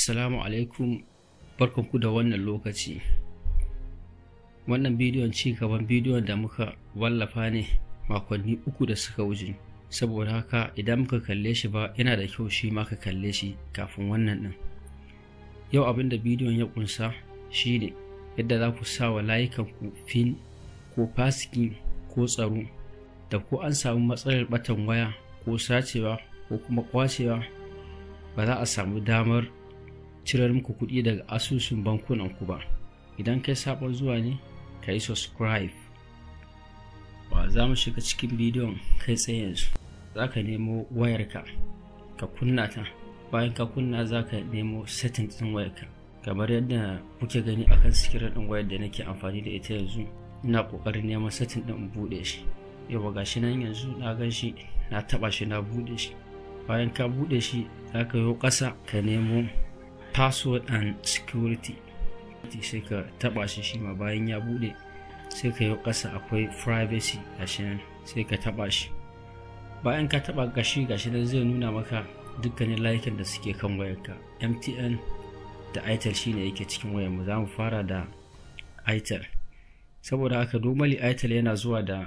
Assalamu alaikum barkanku da wannan lokaci. Wannan bidiyon ci gaban bidiyon da muka wallafa ne makonni uku da suka wuce. Saboda haka idan muka kalle shi ba yana da kyau shi ma ka kalle shi kafin wannan ɗin. Yau abin da bidiyon ya kunsa shi ne yadda za ku sa wa layukanku fin ko fasiki ko tsaro da ko an samu matsalar batan waya ko sacewa ko kuma kwacewa ba za a samu damar cirar muku kuɗi daga asusun bankunan ku ba idan kai sabon zuwa ne ka yi subscribe ba za mu shiga cikin bidiyon kai tsaye yanzu za ka nemo wayarka ka kunna ta bayan ka kunna za ka nemo setting ɗin wayarka kamar yadda kuke gani akan sikirar ɗin wayar da nake amfani da ita yanzu ina ƙoƙarin neman setting ɗin in buɗe shi yawa gashi nan yanzu na gan shi na taɓa shi na buɗe shi bayan ka buɗe shi za ka yi ƙasa ka nemo password and security sai ka taba shi shi ma bayan ya bude sai ka yi ƙasa akwai privacy gashi nan sai ka taba shi bayan ka taba gashi gashi nan zai nuna maka dukkanin layukan da suke kan wayarka mtn da itel shine yake cikin wayarmu za mu fara da itel saboda haka normally itel yana zuwa da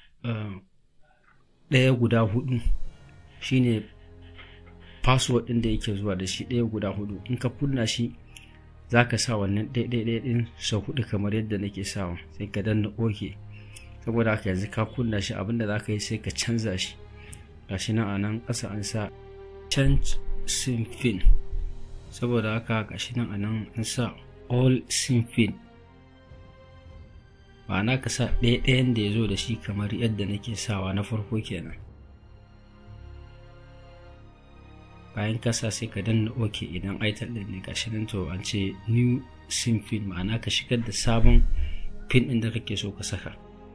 ɗaya guda hudu shine password ɗin da yake zuwa da shi ɗaya guda hudu in ka kunna shi za ka sa wannan ɗaiɗaiɗai ɗin sau hudu kamar yadda nake sawa sai ka danna oke saboda haka yanzu ka kunna shi abinda za ka yi sai ka canza shi gashi nan a nan ƙasa an sa change sim fin saboda haka gashi nan a nan an sa all sim fin ma'ana ka sa ɗaya-ɗayan da ya zo da shi kamar yadda nake sawa na farko kenan bayan kasa sai ka danna ok idan itel din ne gashi nan to an ce new sim pin ma'ana ka shigar da sabon pin din da kake so ka saka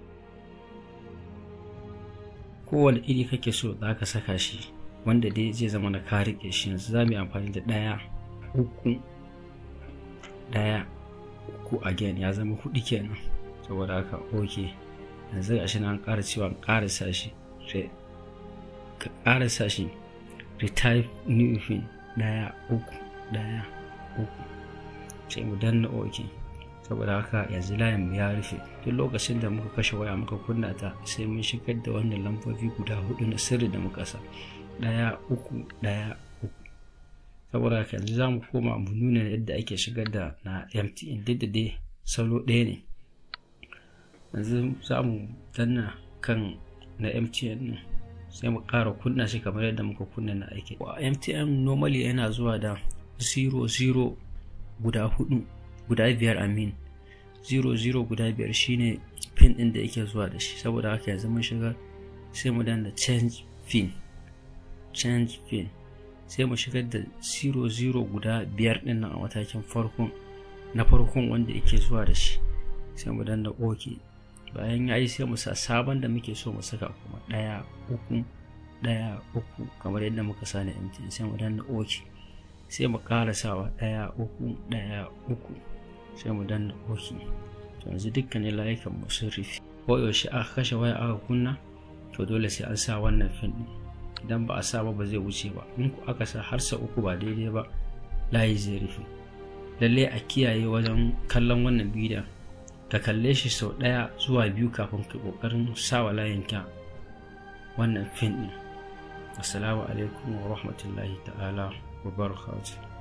kowane iri kake so za ka saka shi wanda dai zai zama na ka rike shi yanzu za mu yi amfani da ɗaya uku ɗaya uku again ya zama hudu kenan saboda haka ok yanzu gashi nan ƙara cewa ƙara sa shi ka ƙara sa shi retype new fin daya uku daya uku sai mu danna ok saboda haka yanzu layin mu ya rufe duk lokacin da muka kashe waya muka kunna ta sai mun shigar da wannan lambobi guda hudu na sirri da muka sa daya uku daya uku saboda haka yanzu za mu koma mu nuna yadda ake shigar da na mtn duk da dai salo ɗaya ne yanzu za mu danna kan na mtn ne sai mu ƙara kunna shi kamar yadda muka kunna na aiki mtn normally yana zuwa da 00 guda hudu guda biyar amin 00 guda biyar shine pin din da yake zuwa da shi saboda haka yanzu mun shiga sai mu danna change pin change pin sai mu shigar da 00 guda biyar din nan a matakin farkon na farkon wanda yake zuwa da shi sai mu danna ok bayan ya yi sai mu sa sabon da muke so mu saka kuma ɗaya uku ɗaya uku kamar yadda muka sa na mtn sai mu danna ok sai mu ƙara sawa ɗaya uku ɗaya uku sai mu danna ok to yanzu dukkanin layukan mu sun rufe ko yaushe aka kashe waya aka kunna to dole sai an sa wannan fin ɗin idan ba a sa ba ba zai wuce ba in ku aka sa har sa uku ba daidai ba layi zai rufe lallai a kiyaye wajen kallon wannan bidiyon ka kalle shi sau ɗaya zuwa biyu kafin ka ƙoƙarin sawa layinka wannan fin ɗin assalamu alaikum wa rahmatullahi ta'ala wa barakatuh